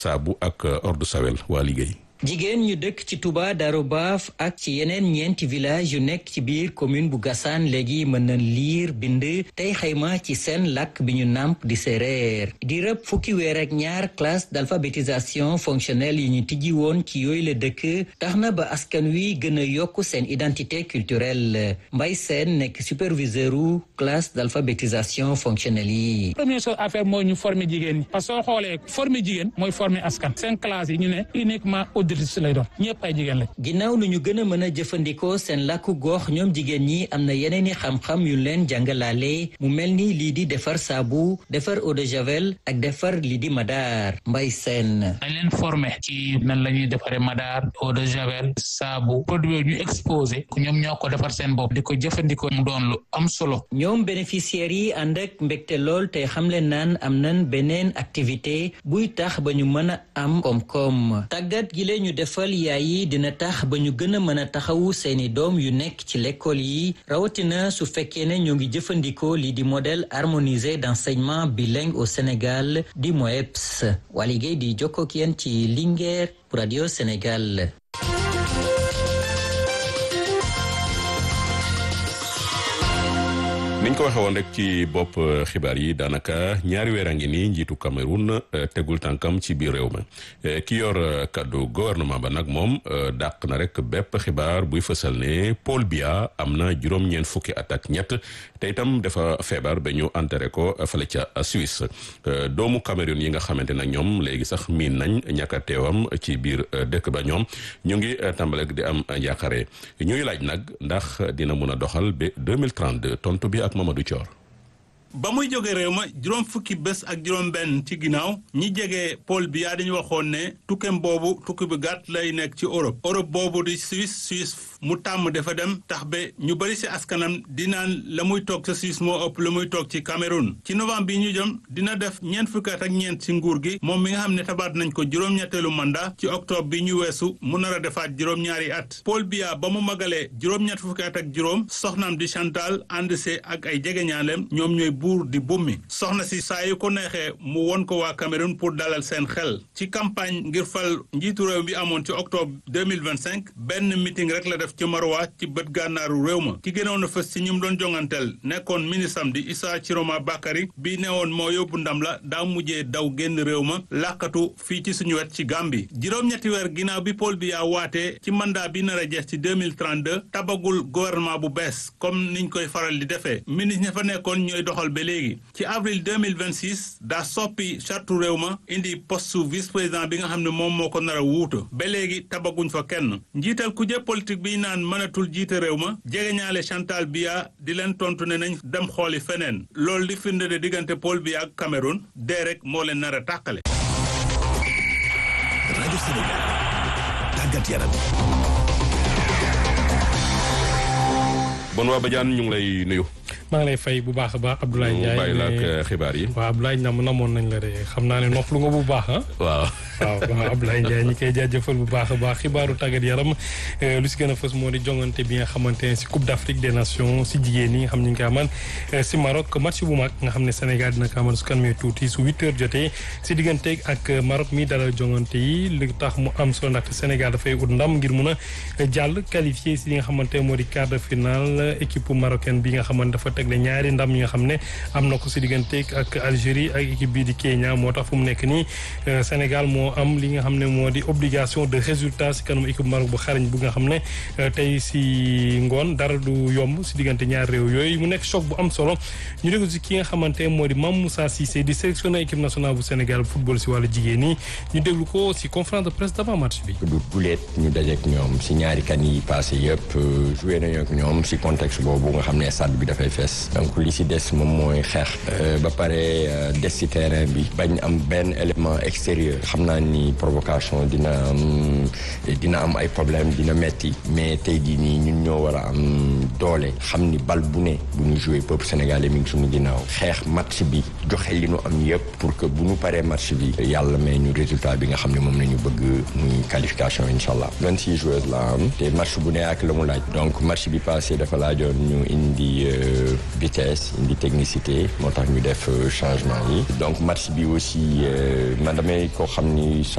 saabu ak ordre sawel waa liggéey jigéen ñu dëkk ci Touba Darou Baaf ak ci yeneen ñeenti village yu nekk ci biir commune bu Gassane léegi mën na liir bind tey xayma ci seen làkk bi ñu nàmp di séeréer di rëb fukki weer ak ñaar classe d'alphabétisation fonctionnelle yi ñu tijji woon ci yooyu la dëkk tax na ba askan wi gën a yokk seen identité culturelle Mbay Seen nekk superviseur u classe d'alphabétisation fonctionnelle yi. première chose affaire mooy ñu former jigéen ñi parce que soo xoolee former jigéen mooy former askan seen classe yi ñu ne uniquement lay doon ñëpp ay jigéen lañ. ginnaaw nu ñu gën a mën a jëfandikoo seen làkku gox ñoom jigéen ñi am na yeneen i xam-xam yu leen jàngalaale mu mel ni lii di defar saabu defar eau de javel ak defar lii di madaar mbay seen. dañ leen formé ci nan la ñuy defaree madaar eau de javel saabu produit ñu exposé ñoom ñoo ko defar seen bopp di ko jëfandikoo mu doon lu am solo. ñoom bénéficiaires yi ànd ak mbégte lool te xam leen naan am nañ beneen activité buy tax ba ñu mën a am koom-koom tàggat gi ñu defal yaay yi dina tax ba ñu gën a mën a taxawu seeni doom yu nekk ci l'école yi rawatina su fekkee ne ñoo ngi jëfandikoo lii di modèle harmonisé d'enseignement bilingue au Sénégal di MOEPS Waly Gueye di jokkoo ak yéen ci Linguère pour Radio Sénégal. niñ ko waxee woon rek ci bopp xibaar yi daanaka ñaari weer a ngi nii njiitu Cameroun tegul tànkam ci biir réew mi ki yor kaddu gouvernement ba nag moom dàq na rek bépp xibaar buy fësal ne Paul Biya am na juróom-ñeent fukki at ak ñett te itam dafa feebar ba ñu enterré ko fële ca Suisse doomu Cameroun yi nga xamante nag ñoom léegi sax miin nañ ñàkk a teewam ci biir dëkk ba ñoom ñu ngi tàmbale di am njàqare ñuy laaj nag ndax dina mun a doxal ba 2032 tontu bi ak Mamadou Thior ba muy jóge réew ma juróom fukki bés ak juróom benn ci ginnaaw ñi jege Paul Biya dañu waxoon ne tukkem boobu tukki bu gàtt lay nekk ci Europe Europe boobu di Suisse Suisse mu tàmm dafa dem tax ba ñu bëri si askanam di naan la muy toog sa Suisse moo ëpp la muy toog ci Cameroun ci novembre bi ñu jëm dina def ñeent fukki at ak ñeent ci nguur gi moom mi nga xam ne tabaat nañ ko juróom-ñetteelu mandat ci octobre bi ñu weesu mu nar a defaat juróom-ñaari at Paul Biya ba mu magalee juróom-ñett fukki at ak juróom soxnaam di Chantal ànd see ak ay jegeñaaleem ñoom ñooy buur di bummi soxna si saa yu ko neexee mu won ko waa Cameroun pour dalal seen xel ci campagne ngir fal njiitu réew bi amoon ci octobre 2025 benn meeting rek la def ci Maroua ci bët gànnaaru réew ma ki gënoon a fës ci ñi mu doon jonganteel nekkoon ministre am di Issa Chiroma Bakary bi newoon moo yóbbu ndam la daa mujjee daw génn réew ma làkkatu fii ci suñu wet ci Gambie juróom-ñetti weer ginnaaw bi Paul Biya waatee ci mandat bi nar a jeex ci 2032 tabagul gouvernement bu bees comme niñ koy faral di defee ministre ña fa nekkoon ñooy doxal ba léegi ci avril 2026 daa soppi chartu réew ma indi poste vice président bi nga xam ne moom moo ko nar a wuutu ba léegi tabaguñ fa kenn njiital kuje politique bi naan mënatul jiite réew ma jegeñaale Chantal Biya di leen tontu ne nañ dem xooli feneen loolu di firnde de diggante Paul Biya ak Cameroun dee rek moo leen nar a tàqale. rajo Sénégal tàggat yaram. bon waa Badiane ñu ngi lay nuyu. maa ngi lay fay bu baax a baax Abdoulaye Ndiaye bàyyi la ak xibaar yi. waaw Abdoulaye nam namoon nañ la de xam naa ne noppalu nga bu baax ah. waaw. waaw waaw Abdoulaye Ndiaye ñi koy jaajëfal bu baax a baax xibaaru tàggat yaram lu si gën a fës moo di jongante bi nga xamante ne si Coupe d'Afrique des Nations si jigéen ñi nga xam ñu ngi koy amal si Maroc match bu mag nga xam ne Sénégal dina ko amal su kanamee tuuti su huit heures jotee si digganteeg ak Maroc mi dalal jongante yi li tax mu am solo ndaxte Sénégal dafay ut ndam ngir mun a jàll qualifié si li nga xamante moo di quart de finale équipe marocaine bi nga xamante dafa tegle ñaari ndam yi nga xam ne am na ko si digganteeg ak Algérie ak équipe bii di Kenya moo tax fu mu nekk nii Sénégal moo am li nga xam ne moo di obligation de résultat si kanam équipe Maroc bu xarañ bu nga xam ne tey si ngoon dara du yomb si diggante ñaar réew yooyu mu nekk choc bu am solo ñu déglu si ki nga xamante moo di Mame Moussa Cissé di sélectionné équipe nationale bu Sénégal football si wàllu jigéen ñi ñu déglu ko si conférence de presse d'avant match bi. du guleet ñu dajeek ñoom si ñaari kan yi passé yëpp joué nañu ak ñoom si contexte boobu nga xam ne stade bi dafay fees donc li si des moom mooy xeex ba pare des si terrain bi bañ am benn élément extérieur xam naa ni provocation dina am dina am ay problème dina metti mais tey jii nii ñun ñoo war a am doole xam ni bal bu ne bu ñu joué peuple sénégalais mi ngi suñu ginnaaw xeex match bi joxe li nu am yëpp pour que bu ñu paree match bi yàlla may ñu résultat bi nga xam ne moom la ñu bëgg muy qualification incha allah vingt six joueurs la am te match bu ne ak la mu laaj donc match bi passé dafa laajoon ñu indi vitesse indi technicité moo tax ñu def changement yi donc match bi aussi man damay ko xam ni